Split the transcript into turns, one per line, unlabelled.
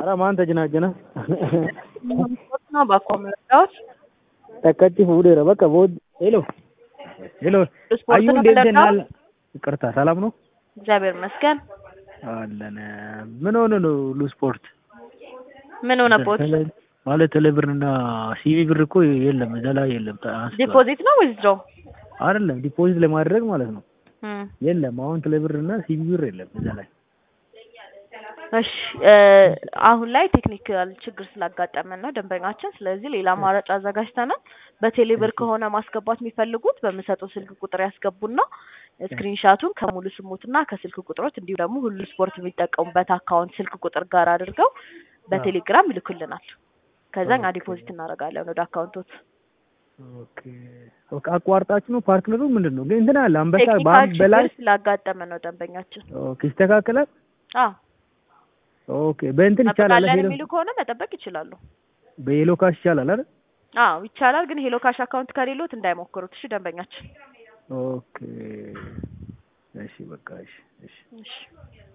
ኧረ ማን ተጀናጀነ
ስፖርት ነው ባኮ መረዳዎች
ጠቀጭ ፉዴረ በቃ ቦድ ሄሎ ሄሎ
ስፖርት
አዩ
ነው
እንዴት ነህ?
የምለካው?
ይቅርታ ሰላም ነው
እግዚአብሔር ይመስገን።
አለን ምን ሆነ ነው ሁሉ ስፖርት
ምን ሆነቦት?
ተለ- ማለት ቴሌብርና ሲቪ ብር እኮ የለም እዛ ላይ የለም አንስቷል።
ዲፖዚት ነው ወይስ ድሮ?
አይደለም ዲፖዚት ለማድረግ ማለት ነው የለም አሁን ቴሌብር እና ሲቪ ብር የለም እዛ ላይ
እሺ እ አሁን ላይ ቴክኒካል ችግር ስላጋጠመን ነው ደንበኛችን። ስለዚህ ሌላ አማራጭ አዘጋጅተናል። በቴሌብር ከሆነ ማስገባት የሚፈልጉት በምሰጠው ስልክ ቁጥር ያስገቡና ስክሪንሻቱን ከሙሉ ስሙትና ከስልክ ቁጥሮች እንዲሁም ደግሞ ሁሉ ስፖርት የሚጠቀሙበት አካውንት ስልክ ቁጥር ጋር አድርገው በቴሌግራም ይልኩልናል። ከዛ እኛ ዲፖዚት እናደርጋለን ወደ አካውንቶት።
ኦኬ ኦኬ አቋርጣችሁ ነው ፓርትነሩ ምንድን ነው ግን እንትን አለ አንበሳ
ቴክኒካል
በአንድ በላይ
ችግር ስላጋጠመ ነው ደንበኛችን።
ኦኬ ይስተካከላል
አዎ
ኦኬ በእንትን ይቻላል
ጠብቃለን
ሄሎ
የሚሉ ከሆነ መጠበቅ ይችላሉ።
በሄሎ ካሽ ይቻላል አይደል
አዎ ይቻላል። ግን ሄሎ ካሽ አካውንት ከሌሎት እንዳይሞክሩት እሺ ደንበኛችን።
ኦኬ እሺ በቃ እሺ እሺ
እሺ